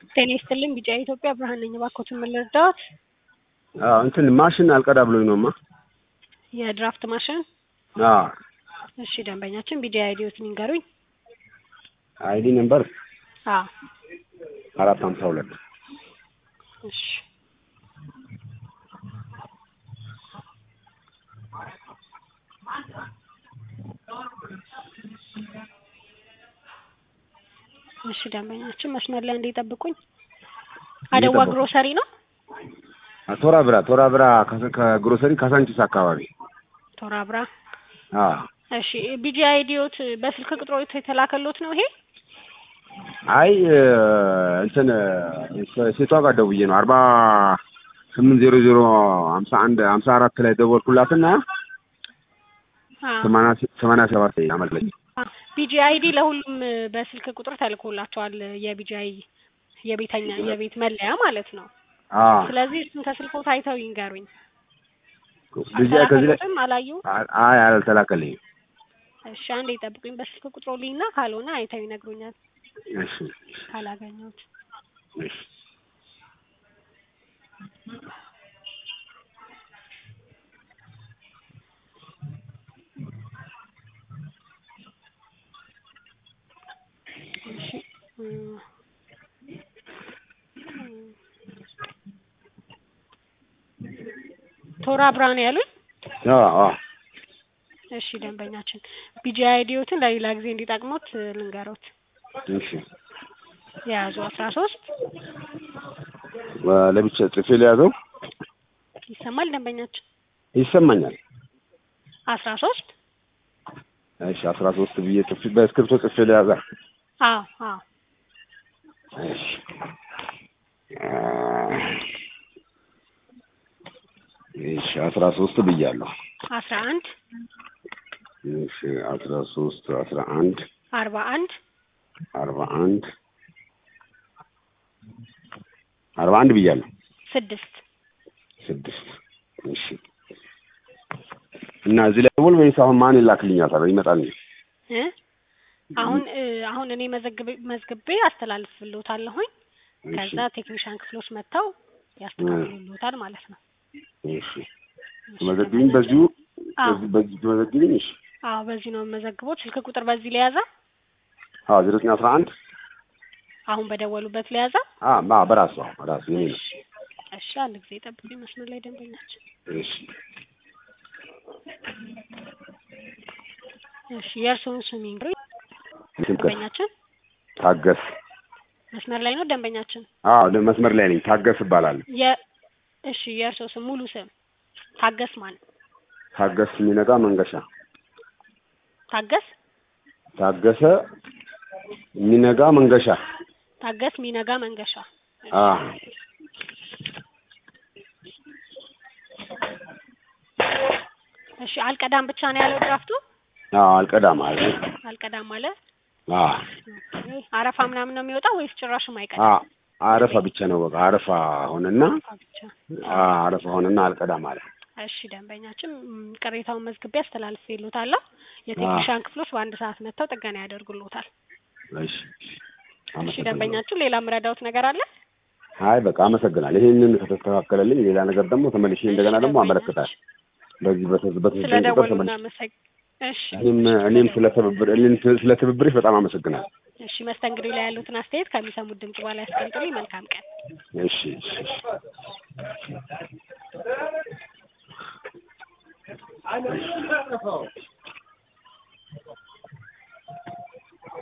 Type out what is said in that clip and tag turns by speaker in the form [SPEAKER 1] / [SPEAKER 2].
[SPEAKER 1] ጤና ይስጥልኝ ቢጫ ኢትዮጵያ ብርሃን ነኝ። እባክዎትን ምን ልርዳዎት?
[SPEAKER 2] አዎ እንትን ማሽን አልቀዳ ብሎኝ ነውማ።
[SPEAKER 1] የድራፍት ማሽን?
[SPEAKER 2] አዎ
[SPEAKER 1] እሺ ደንበኛችን ቢጂ አይዲዎትን ይንገሩኝ።
[SPEAKER 2] አይዲ ነምበር
[SPEAKER 1] አዎ
[SPEAKER 2] አራት ሀምሳ ሁለት
[SPEAKER 1] እሺ እሺ ደንበኛችን መስመር ላይ እንዲጠብቁኝ። አደዋ
[SPEAKER 2] እየጠበቁ።
[SPEAKER 1] ግሮሰሪ ነው?
[SPEAKER 2] ቶራ ብራ ቶራ ብራ ከ- ከግሮሰሪ ካሳንቺስ አካባቢ።
[SPEAKER 1] ቶራ ብራ።
[SPEAKER 2] አዎ
[SPEAKER 1] እሺ ቢጂ አይዲዎት በስልክ ቁጥሮት የተላከሎት ነው ይሄ?
[SPEAKER 2] አይ እ፣ እንትን እ፣ ሴቷ ጋር ደውዬ ነው አርባ ስምንት ዜሮ ዜሮ ሀምሳ አንድ ሀምሳ አራት ላይ ደወልኩላትና
[SPEAKER 1] አዎ
[SPEAKER 2] ሰማንያ ስ- ሰማንያ ሰባት አመለኝ።
[SPEAKER 1] ቢጂ አይዲ ለሁሉም በስልክ ቁጥር ተልኮላቸዋል። የቢጂ አይ የቤተኛ የቤት መለያ ማለት ነው።
[SPEAKER 2] አዎ
[SPEAKER 1] ስለዚህ እሱን ከስልኮት አይተው ይንገሩኝ።
[SPEAKER 2] ልጅ ከዚህ ላይ
[SPEAKER 1] አልተላከሎትም? አላዩ?
[SPEAKER 2] አይ አልተላከልኝም።
[SPEAKER 1] እሺ አንዴ ይጠብቁኝ። በስልክ ቁጥሮ ልኝና ካልሆነ አይተው ይነግሩኛል
[SPEAKER 2] እሺ
[SPEAKER 1] ካላገኘሁት።
[SPEAKER 2] እሺ
[SPEAKER 1] እሺ እም፣ ቶራ ብርሃን ያሉኝ።
[SPEAKER 2] አዎ አዎ
[SPEAKER 1] እሺ ደንበኛችን ቢጂ አይዲዎትን ለሌላ ጊዜ እንዲጠቅሙት ልንገሮት።
[SPEAKER 2] እሺ
[SPEAKER 1] የያዙ አስራ ሶስት
[SPEAKER 2] ለብቻ ጽፌ ሊያዘው
[SPEAKER 1] ይሰማል ደንበኛችን
[SPEAKER 2] ይሰማኛል።
[SPEAKER 1] አስራ ሶስት
[SPEAKER 2] እሺ አስራ ሶስት ብዬ ጽፌ በእስክሪብቶ ጽፌ ሊያዛ
[SPEAKER 1] አዎ አዎ
[SPEAKER 2] እሺ አ፣ እሺ አስራ ሶስት ብያለሁ።
[SPEAKER 1] አስራ አንድ
[SPEAKER 2] እሺ አስራ ሶስት አስራ አንድ
[SPEAKER 1] አርባ አንድ
[SPEAKER 2] አርባ አንድ አርባ አንድ ብያለሁ።
[SPEAKER 1] ስድስት
[SPEAKER 2] ስድስት እሺ እና እዚህ ላይ ደውል ወይስ አሁን ማን ይላክልኛል? ታዲያ ይመጣል።
[SPEAKER 1] እ አሁን እ አሁን እኔ መዘግቤ መዝግቤ አስተላልፍልዎታለሁኝ። ከዛ ቴክኒሻን ክፍሎች መጥተው ያስተካክሉልዎታል ማለት ነው።
[SPEAKER 2] እሺ መዘግቢኝ በዚሁ
[SPEAKER 1] አዎ
[SPEAKER 2] በዚህ በዚህ ትመዘግቢኝ። እሺ
[SPEAKER 1] አዎ በዚህ ነው የምመዘግቦት። ስልክ ቁጥር በዚህ ለያዛ
[SPEAKER 2] አዎ ዜሮ ዘጠኝ አስራ አንድ
[SPEAKER 1] አሁን በደወሉበት ለያዛ።
[SPEAKER 2] አ ማ በራሱ በራሱ የኔ ነው።
[SPEAKER 1] እሺ እሺ አንድ ጊዜ ጠብቁኝ መስመር ላይ ደንበኛችን።
[SPEAKER 2] እሺ
[SPEAKER 1] እሺ የእርስዎን ስም ይንገሩኝ
[SPEAKER 2] ትምከት
[SPEAKER 1] ደንበኛችን።
[SPEAKER 2] ታገስ።
[SPEAKER 1] መስመር ላይ ነው ደንበኛችን።
[SPEAKER 2] አዎ ደ- መስመር ላይ ነኝ። ታገስ እባላለሁ።
[SPEAKER 1] የ እሺ የእርስዎ ስም ሙሉ ስም ታገስ ማን?
[SPEAKER 2] ታገስ የሚነጋ መንገሻ።
[SPEAKER 1] ታገስ
[SPEAKER 2] ታገሰ የሚነጋ መንገሻ።
[SPEAKER 1] ታገስ ሚነጋ መንገሻ።
[SPEAKER 2] አ
[SPEAKER 1] እሺ አልቀዳም ብቻ ነው ያለው ድራፍቱ።
[SPEAKER 2] አዎ አልቀዳም አለ።
[SPEAKER 1] አልቀዳም አለ።
[SPEAKER 2] አ
[SPEAKER 1] ኦኬ። አረፋ ምናምን ነው የሚወጣው ወይስ ጭራሽም
[SPEAKER 2] አ
[SPEAKER 1] አይቀዳም?
[SPEAKER 2] አረፋ ብቻ ነው በቃ አረፋ ሆነና
[SPEAKER 1] አረፋ ብቻ።
[SPEAKER 2] አ አረፋ ሆነና አልቀዳም አለ።
[SPEAKER 1] እሺ ደንበኛችን ም፣ ቅሬታውን መዝግቤ አስተላልፌልዎታለሁ። የቴክኒሻን ክፍሎች በአንድ ሰዓት መጥተው ጥገና ያደርጉልዎታል።
[SPEAKER 2] እሺ
[SPEAKER 1] እሺ
[SPEAKER 2] አመሰግናለሁ።
[SPEAKER 1] ደንበኛችን ሌላ ምረዳውት ነገር አለ?
[SPEAKER 2] አይ በቃ አመሰግናለሁ። ይሄንን ከተስተካከለልኝ ሌላ ነገር ደግሞ ተመልሼ እንደገና
[SPEAKER 1] እሺ
[SPEAKER 2] ደግሞ
[SPEAKER 1] ደንበኛችን፣
[SPEAKER 2] አመለክታል። በዚህ በተዝ- በተዘኝ ቁጥር
[SPEAKER 1] ስለደወሉ
[SPEAKER 2] ተመልሼ
[SPEAKER 1] እናመሰግ እሺ
[SPEAKER 2] እኔም እኔም ስለ ትብብር እኔም ስለ ትብብርሽ በጣም አመሰግናለሁ።
[SPEAKER 1] እሺ መስተንግዶ ላይ ያሉትን አስተያየት ከሚሰሙት ድምጽ በኋላ ያስቀምጡልኝ። መልካም ቀን።
[SPEAKER 2] እሺ እሺ እሺ